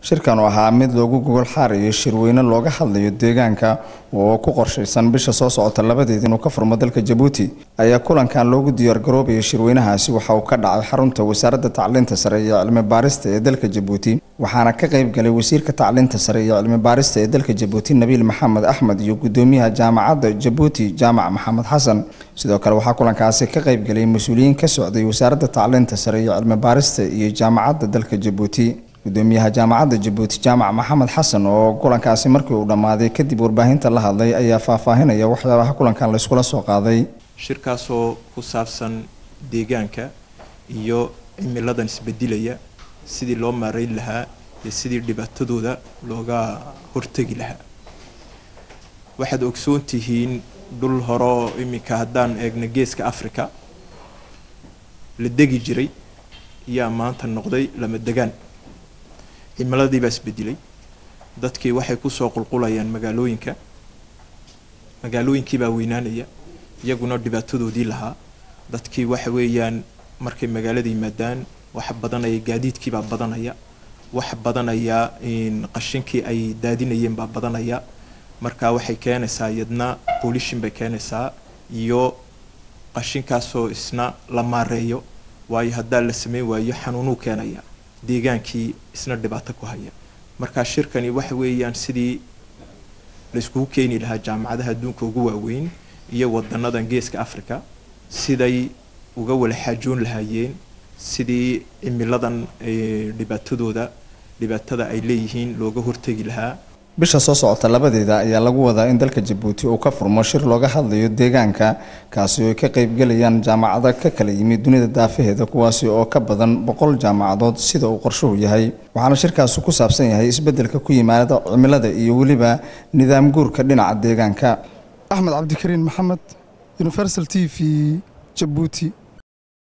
shirkan oo ahaa mid loogu gogol xaarayo shirweyne looga hadlayo deegaanka oo ku qorshaysan bisha soo socota labadeed inuu ka furmo dalka jabuuti ayaa kulankan loogu diyaargaroobayay shirweynahaasi waxa uu ka dhacay xarunta wasaaradda tacliinta sare iyo cilmi baarista ee dalka jabuuti waxaana ka qayb galay wasiirka tacliinta sare iyo cilmi baarista ee dalka jabuuti nabiil maxamed axmed iyo gudoomiyaha jaamacadda jabuuti jaamac maxamed xasan sidoo kale waxaa kulankaasi ka qayb galay mas-uuliyiin ka socday wasaaradda tacliinta sare iyo cilmi baarista iyo jaamacadda dalka jabuuti gudoomiyaha jaamacadda jabuuti jaamac maxamed xasan oo kulankaasi markii uu dhammaaday kadib warbaahinta la hadlay ayaa faahfaahinaya waxyaabaha kulankan layskula soo qaaday shirkaasoo ku saabsan deegaanka iyo cimiladan isbedilaya sidii loo maareyn lahaa iyo sidii dhibaatadooda looga hortegi lahaa waxaad ogsoon tihiin dhul horeo iminka haddaan eegna geeska africa la degi jiray yaa maanta noqday lama degaan cimiladii baa isbedelay dadkii waxay kusoo qulqulayaan magaalooyinka magaalooyinkii baa weynaanaya iyaguna dhibaatadoodii lahaa dadkii waxa weeyaan markay magaalada yimaadaan waxa badanaya gaadiidkiibaa badanaya waxa badanaya qashinkii ay daadinayeen baa badanaya marka waxay keenaysaa iyadna boolishin bay keenaysaa iyo qashinkaasoo isna la maareeyo waayo haddaa la sameyn waayo xanuunuu keenaya deegaankii isna dhibaato ku haya marka shirkani waxa weeyaan sidii la iskugu keeni lahaa jaamacadaha adduunka ugu waaweyn iyo wadanadan geeska africa siday uga wala xaajoon lahaayeen sidii cimiladan dhibaatadooda dhibaatada ay leeyihiin looga hortegi lahaa bisha soo socota labadeeda ayaa lagu wadaa in dalka jabuuti uu ka furmo shir looga hadlayo deegaanka kaasi oo ay ka qaybgelayaan jaamacado ka kala yimid dunida daafaheeda kuwaasi oo ka badan boqol jaamacadood sida uu qorshuhu yahay waxaana shirkaasi ku saabsan yahay isbeddelka ku yimaada cimilada iyo weliba nidaam guurka dhinaca deegaanka axmed cabdikariin maxamed universal t v jabuuti